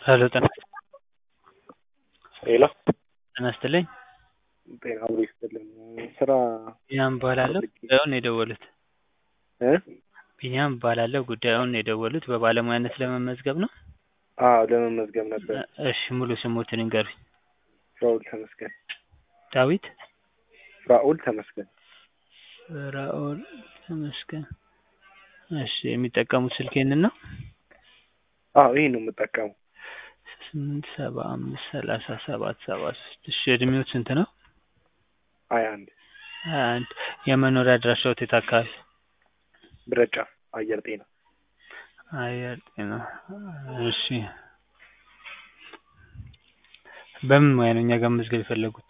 ሄሎ ጤና ሄሎ ጤና ይስጥልኝ ጤና አብሮ ይስጥልን። ስራ ቢኒያም እባላለሁ ጉዳዩን የደወሉት እ ቢኒያም እባላለሁ ጉዳዩን የደወሉት በባለሙያነት ለመመዝገብ ነው? አዎ ለመመዝገብ ነበር። እሺ ሙሉ ስሞትን ይንገሩኝ? ፍራኦል ተመስገን። ዳዊት ፍራኦል ተመስገን። ፍራኦል ተመስገን። እሺ የሚጠቀሙት ስልክ ይሄንን ነው? አዎ ይሄን ነው የምጠቀመው። ስምንት ሰባ አምስት ሰላሳ ሰባት ሰባ ሶስት እሺ እድሜዎት ስንት ነው? ሀያ አንድ ሀያ አንድ የመኖሪያ አድራሻዎት የት አካባቢ? ብረት ጫፍ አየር ጤና። አየር ጤና እሺ በምን ሙያ ነው እኛ ጋር መመዝገብ የፈለጉት?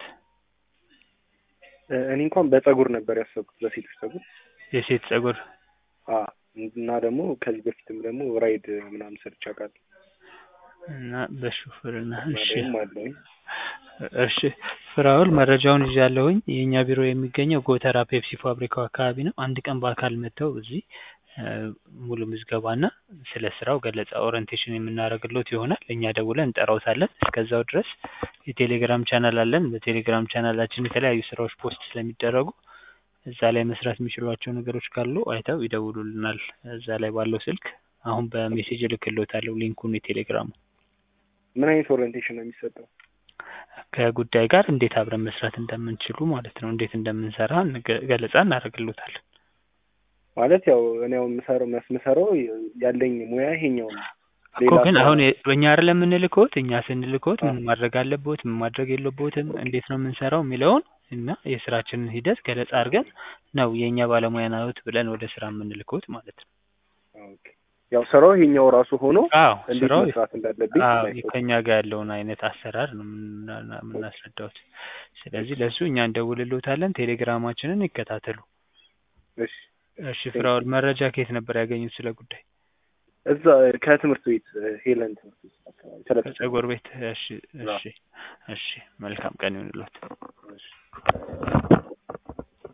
እ እኔ እንኳን በፀጉር ነበር ያሰብኩት በሴቶች ፀጉር። የሴት ፀጉር አዎ እና ደግሞ ከዚህ በፊትም ደግሞ ራይድ ምናምን ሰርቼ አውቃለሁ። እና በሹፍርና እና እሺ ደግሞ አለኝ። እሺ ፍራኦል መረጃውን ይዣለሁኝ። የእኛ ቢሮ የሚገኘው ጎተራ ፔፕሲ ፋብሪካው አካባቢ ነው። አንድ ቀን በአካል መጥተው እዚህ እ ሙሉ ምዝገባና ስለ ስራው ገለጻ ኦሪንቴሽን የምናደርግሎት ይሆናል። እኛ ደውለን እንጠራዎታለን። እስከዛው ድረስ የቴሌግራም ቻናል አለን። በቴሌግራም ቻናላችን የተለያዩ ስራዎች ፖስት ስለሚደረጉ እዛ ላይ መስራት የሚችሏቸው ነገሮች ካሉ አይተው ይደውሉልናል። እዛ ላይ ባለው ስልክ አሁን በሜሴጅ እልክልዎታለሁ ሊንኩን የቴሌግራሙ ምን አይነት ኦሪየንቴሽን ነው የሚሰጠው? ከጉዳይ ጋር እንዴት አብረን መስራት እንደምንችሉ ማለት ነው። እንዴት እንደምንሰራ እንገ- ገለጻ እናደርግልዎታለን። ማለት ያው እኔ አሁን የምሰራው የምሰራው ያለኝ ሙያ ይሄኛው ነው። እኮ ሌላ ግን ስራ- አሁን የ- እኛ አይደለም የምንልክዎት እኛ ስንልክዎት አዎ። ምን ማድረግ አለብዎት ምን ማድረግ የለብዎትም እንዴት ነው የምንሰራው የሚለውን እና የስራችንን ሂደት ገለጻ አድርገን ነው የእኛ ባለሙያ ነዎት ብለን ወደ ስራ የምንልክዎት ማለት ነው። ኦኬ። ያው ስራው ይሄኛው ራሱ ሆኖ አዎ እንዴት ስራው መስራት እንዳለብኝ አዎ ላይ- ከእኛ ጋር ያለውን አይነት አሰራር ነው የምና- የምናስረዳዎት። ስለዚህ ለእሱ እኛ እንደውልልዎታለን። ቴሌግራማችንን ይከታተሉ። እሺ እሺ ፍራኦል መረጃ ከየት ነበር ያገኙት ስለ ጉዳይ? እዛ ከትምህርት ቤት ሄለን ትምህርት ቤት አካባቢ ስለ ከፀጉር ቤት። እሺ እሺ እሺ መልካም ቀን ይሁንልዎት። እሺ